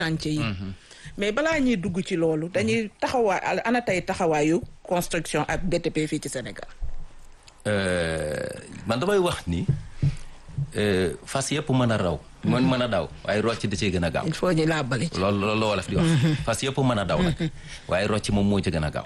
chantier yi mais balaa ñuy dugg ci loolu dañuy taxawaay ana tey taxawaayu construction ak BTP fii ci Sénégal man damay wax ni fas yëpp mën a raw mën mën a daw waaye rocc da cee gën a gaaw il faut ñu làbbali ci loolu loolu la wolof di wax fas yëpp mën a daw nag waaye rocc moom moo ci gën a gaaw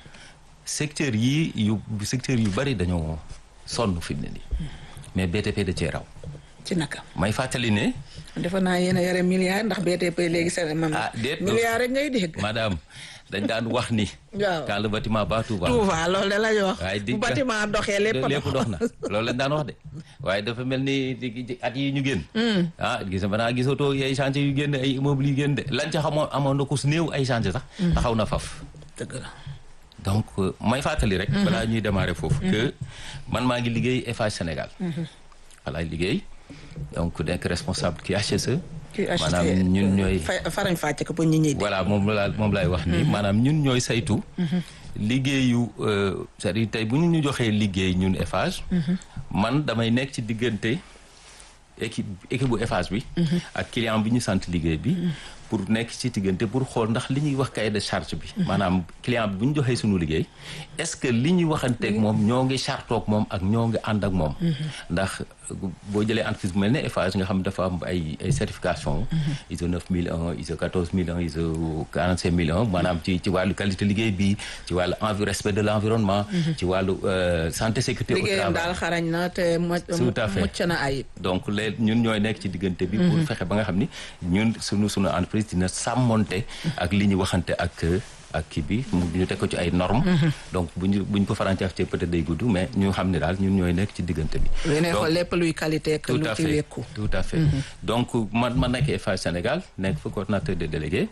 secteur yi yu secteur yu bari dañoo sonn fi mu ne nii mais BTP da cee raw ci naka may fàttali ne defe naa yéen a yore milliard ndax BTP léegi seen man ah déet milliard rek ngay dégg madame dañ daan wax ni waaw quand le bâtiment bat tout va Touba loolu de la ñu wax waaye di bu bâtiment doxee lépp lépp dox na loolu lañ daan wax de waaye dafa mel ni di- at yi ñu génn ah gis nga banaa gisatoo ay chantier yu génn ay immeuble yu génn de lañ ca xamoon amoon na ko su néew ay chantier sax taxaw na faf dëgg la donc euh, may fàttali rek balaa ñuy démarrer foofu que man maa ngi liggéey Eiffage Sénégal walaay liggéey donc nekk responsable ki HSE ki maanaam ñun ñooy fa- farañ fàcce ko ba ñi ñuy voilà moom la moom laay wax nii maanaam ñun ñooy saytu liggéeyu euh, c'est-à-dire tey bu ñu ñu joxee liggéey ñun Eiffage man damay nekk ci diggante équipe équipe bu Eiffage bi ak client bi ñu sant liggéey bi pour nekk ci diggante pour xool ndax li ñuy wax cahier de charge bi maanaam client bi bu ñu joxee suñu liggéey est-ce que li ñuy waxanteeg moom ñoo ngi chartoog moom ak ñoo ngi ànd ak moom ndax boo jëlee entreprise bu mel ne Eiffage nga xam dafa am ay ay certification ISO 9001 ISO 14001 ISO 45001 maanaam ci ci wàllu qualité liggéey bi ci wàllu envi respect de l'environnement ci wàllu euh, santé sécurité au liggéeyam travail daal xarañ na te mo- Tout à fait. mucc na ayib donc léegi ñun ñooy nekk ci diggante bi pour fexe ba nga xam ni ñun sunu sunu entreprise dina sàmmonte ak li ñu waxante ak ak kii bi mu ñu teg ko ci ay normes donc bu ñu bu ñu ko farancaaf ci peut-être day gudd mais ñu xam ne daal ñun ñooy nekk ci diggante bi yéen Donc, xool lépp luy qualité ak tout lu à ci fait wékku tout à fait donc man ma nekk Eiffage Sénégal nekk fa coordonnateur des délégués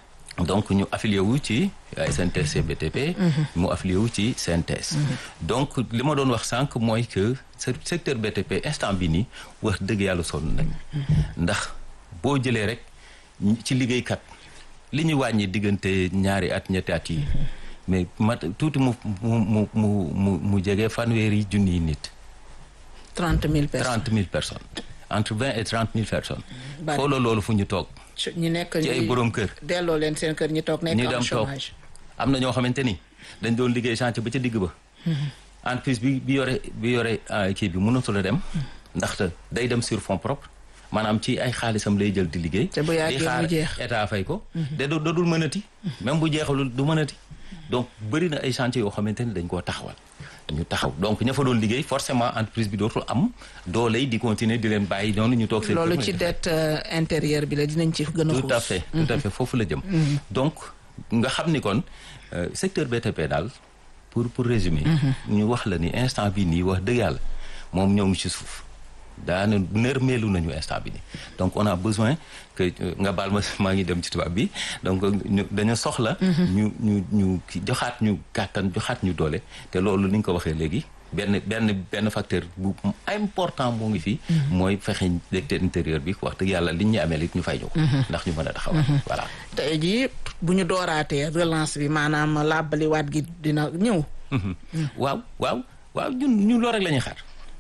donc ñu affilié wu ci SNTS BTP mu affilié wu ci CNTS donc li ma doon wax sànq mooy que se- secteur BTP instant bi nii wax dëgg yàlla sonn nañ ndax boo jëlee rek ñi- ci liggéeykat li ñu wàññi diggante ñaari at ñetti at yi mais mat tuuti mu mu mu mu mu mu jege fanweeri junniy nit trente mille personnes trente mille personnes entre vingt et trente mille personnes. Bari. xooloo loolu fu ñu toog Su- ñi nekk ci ay ñi- borom kër. delloo leen seen kër ñi toog nekk ñu am dem toog chômage am na ñoo xamante ni dañ doon liggéey chantier ba ca digg ba. entreprise bi bi yore bi yore ah, kii bi mënatul a dem. ndaxte day dem sur fonds propres maanaam ci ay xaalisam lay jël di liggéey. Te bu yàggee di xaar mu jeex. état fay ko. te du dootul mënati. même bu jeexalul du mënati. donc bëri na ay chantier yoo xamante ni dañ koo taxawal. ñu taxaw donc ña fa doon liggéey forcément entreprise bi dootul am dooley di continuer di leen bàyyi noonu ñu toog seen loolu kër. ci dette euh, intérieure bi la dinañ ci gën a tout à xuus. fait tout à fait foofu la jëm donc nga xam ni kon euh, secteur BTP daal pour pour résumer ñu wax la ni instant bi nii wax dëgg yàlla moom ñoo ngi ci suuf daana nërmeelu nañu instant bi nii donc on a besoin que euh, nga baal ma maa ngi dem ci tubaab bi donc ñu dañu soxla ñu ñu ñu ki- joxaat ñu kàttan joxaat ñu doole te loolu ni nga ko waxee léegi benn benn benn facteur bu important moo ngi fi mooy fexe secteur intérieur bi wax dëgg yàlla liñ ñu amee it ñu fay ñu ko ndax ñu mën a taxawal voilà tey jii bu ñu dooraatee relance bi maanaam làbbaliwaat gi dina ñëw waaw waaw waaw ñun ñun loolu rek la ñuy xaar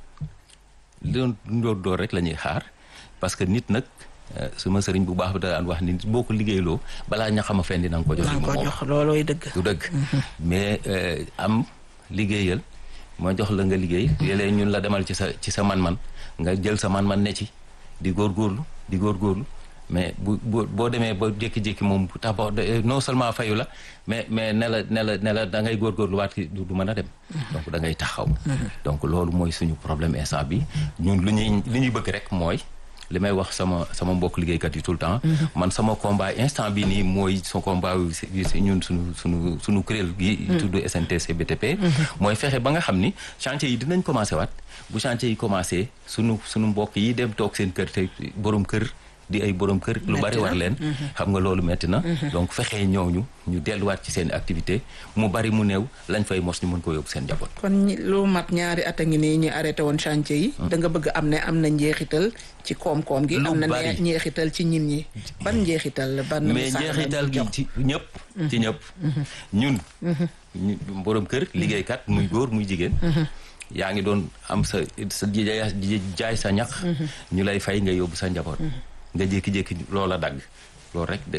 loolu door door rek la ñuy xaar parce que nit nag euh, suma sëriñ bu baax bi da daan wax ni boo ko liggéeyloo balaa ña xam a fendi na nga ko jox naa li mu ko moom. jox loolooy dëgg du dëgg mais euh, am liggéeyal ma jox la nga liggéey léeg-léeg ñun la demal ci sa ci sa man-man nga jël sa man-man ne ci di góorgóorlu di góorgóorlu mais bu bu boo demee ba jékki-jékki moom bu tax ba non seulement fayu la mais mais ne la ne la ne la da ngay góorgóorlu waat ki du du mën a dem donc da ngay taxaw donc loolu mooy suñu problème instant bi ñun lu ñuy li ñuy bëgg rek mooy li may wax sama sama mbokk liggéeykat yi tout le temps man sama combat instant bi nii mooy sa combat yu si yu si ñun suñu suñu suñu kuréel gi tudd SNTC BTP mooy fexe ba nga xam ni chantier yi dinañ commencé waat bu chantier yi commencé suñu suñu mbokk yi dem toog seen kër te borom kër di ay borom kër lu bari war leen xam nga loolu metti na donc fexee ñooñu ñu delluwaat ci seen activité mu bari mu néew lañ fay mos ñu mën ko yóbbu seen njaboot kon ñi- lu mat ñaari at a ngi nii ñu arrêté woon chantier yi da nga bëgg am ne am na njeexital ci koom-koom gi Lu am na ne bari. njeexital ci ñin ñi ban njeexital la ban mais misaal la njeexital ñuy gi jox? ci ñëpp ci ñëpp ñun ñu borom kër liggéeykat muy góor muy jigéen yaa ngi doon am sa sa di jaay di jaay sa ñax ñu lay fay nga yóbbu sa njaboot nga jékki-jékki loola dagg loolu rek de